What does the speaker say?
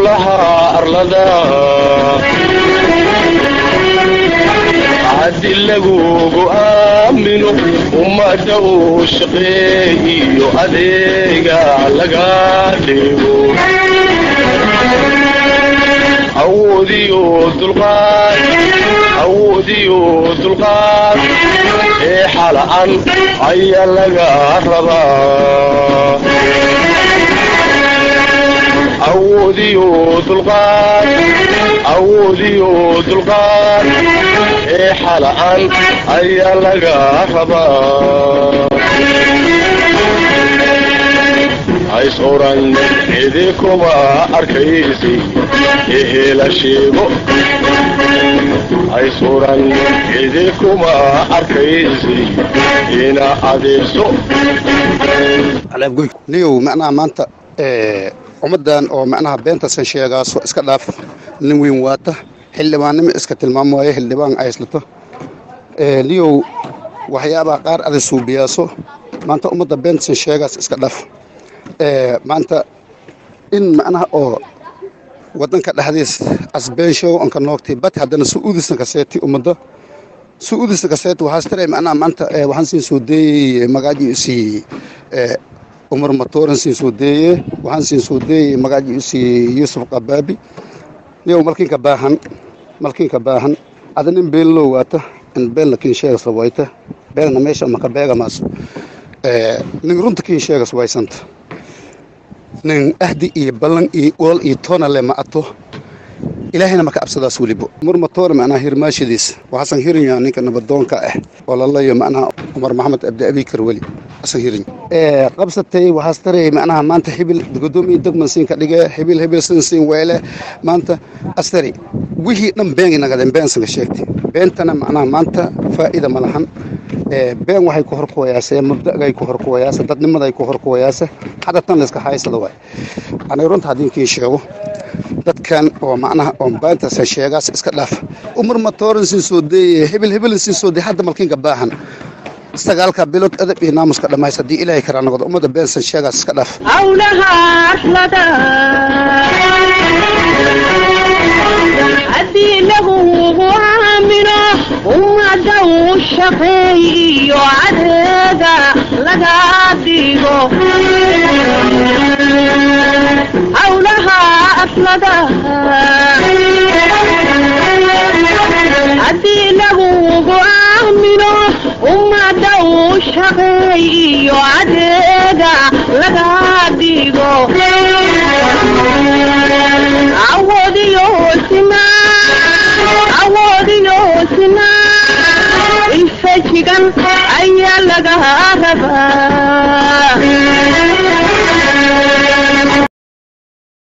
howlaha arlada haddi lagugu aamino ummadda uu shaqeeyiyo adeega laga dhigo awoodiyo dulqaad awoodiyo dulqaad ee xala'an ayaa laga rabaa awoodiyo dulqaad awoodiyo dulqaad ee xala'an ayaa laga rabaa hays oran idinkuma arkaysi ehela sheego hays oran idinkuma arkaysi ina adeegso niyow macnaha maanta ummaddan oo macnaha beentasan sheegaaso iska dhaaf nin weyn waata xildhibaannimo iska tilmaam waayo xildhibaan ayslato niyow waxyaabaha qaar ada suubiyaaso maanta ummadda beentasan sheegaas iska dhaaf maanta in macnaha oo wadanka dhexdiis asbeenshow anka noogtay bat haddana su-uudisna kaseeti ummadda su-uudisna kaseeti waxaas tare macnaha maanta waxaan siin soo deeyey magaaji isii umar matooran siin soo deeye waxaan siin soo deeyey magaaji isii yuusuf qabaabi niyow malkinka baahan malkinka baahan ada nin beenlow waata in beenla kiin sheegas wayta beenna meesha maka beegamaas nin runta kiin sheegas waysanta nin ahdi iyo ballan iyo ool iyo toonale ma ato ilaahayna maka absadaas welibo umar matoore macnaha hirmaashadiis waxaasan hirinyaa ninka nabadoonka ah oo lalayo macnaha cumar maxamed abdi abikar weli asan hirin qabsatay waxaas taray macnaha maanta hibil godoomiye degman siin ka dhige hibil hibil sin siin weele maanta astari wixii dhan been nagadeen been sanka sheegtay beentana macnaha maanta faa'iida ma lahan been waxay ku horkuwayaase mabda'gay ku horkuwayaase dadnimaday ku horkuwayaase hadda tan layska haysada waay anay runta haddii kiin sheego dadkan oo macnaha oon baantaasa sheegaas iska dhaaf umar matooran siin soo deeye hibil hibil siin soo deye hadda malkiinka baahan sagaalka bilood edab iyo naamuska dhammays haddii ilaahay karaa noqdo ummadda beensan sheegaas iska dhaaf hawlaha arlada haddii lagugu aamino ummadda uu shaqeeyiyo adeega laga dhigo hawlaha arlada haddii lagugu aamino ummadda uu shaqeeyiyo adeega laga dhigo awoodiyo sinaa awoodiyo sinaa infajigan ayaa laga rabaa